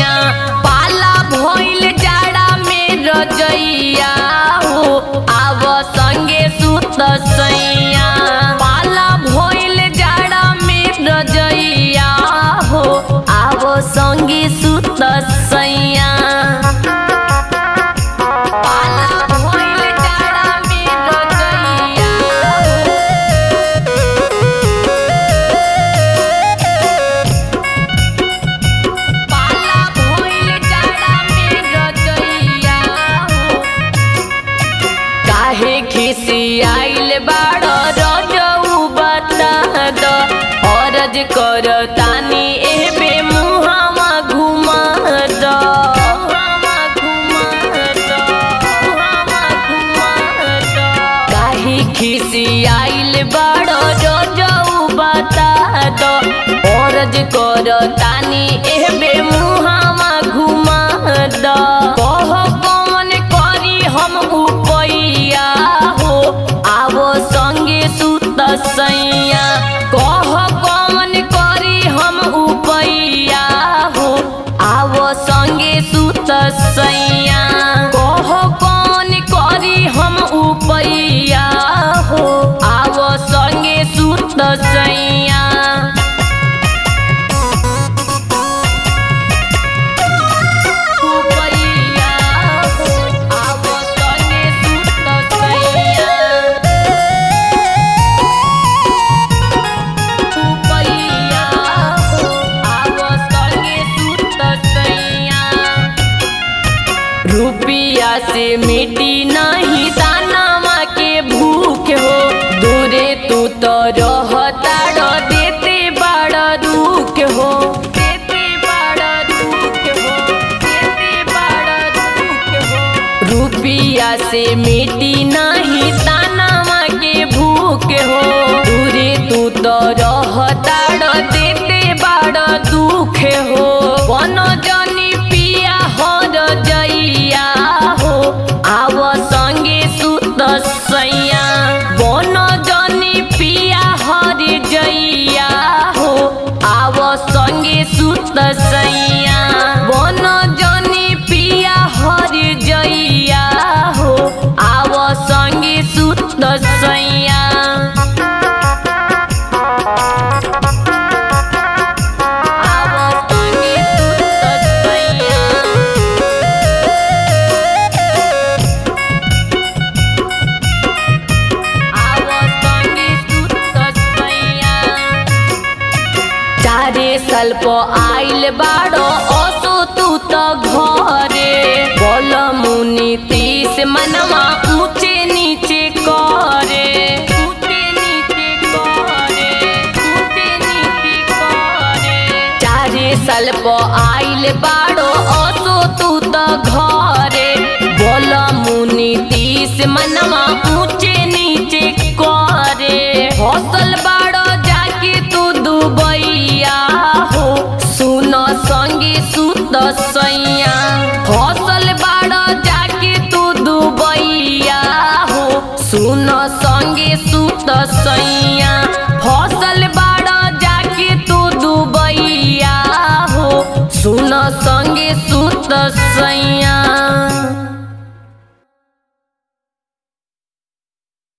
सैया पाला भइल जाड़ा में रजैया हो आव संगे सुत सैया पाला भइल जाड़ा में रजैया हो आव संगे सुत सैया पाला भइल जाड़ा में रजैया पाला भइल जाड़ा में रजैया हो काहे खिसियाइल बाड़ रजऊ बता द अरज कर तानी एबे मुहावा घुमा द काहे खिसियाइल बाड़ रजऊ बता द अरज कर तानी एबे मुहावा घुमा द कह कौन करी हम उपैया हो आवो संगे सुत सैया कह कौन करी हम उपैया हो आवो संगे सुत सैया कह कौन करी हम उपैया हो आवो संगे सुत सैया उपैया हो आवो संगे सुत सैया उपैया हो आवो संगे सुत सैया रुपिया से मिटी नहीं दानामा के भूख हो दूरे तू तो रहता देते बड़ा दुख हो देते बड़ा दुख हो देते बड़ा दुख हो रुपिया से मिटी नहीं दानामा के भूख हो दूरे तू तो रहता देते बड़ा दुख हो बनो जनी पिया हर जइया हो आव संगे सुत सैया बन जनी पिया हर जइया हो आव संगे सुत सैया बन जनी पिया हर जइया हो आव संगे सुत सैया आव संगे सुत सैया आव संगे सुत सैया चारे साल प आइल बाड़ो असो तू त घरे बोल मुनि तीस मनवा ऊंचे नीचे करे ऊंचे नीचे करे ऊंचे नीचे करे चारे साल प आइल बाड़ो असो तू त घरे बोल मुनि तीस मनवा ऊंचे नीचे करे हौसल बाड़ो जाके तू दुबैया हो सुन संगे सुत सैया हौसल बाड़ो जाके तू दुबैया हो सुन संगे सुत सैया हौसल बाड़ो जाके तू दुबैया हो सुन संगे सुत सैया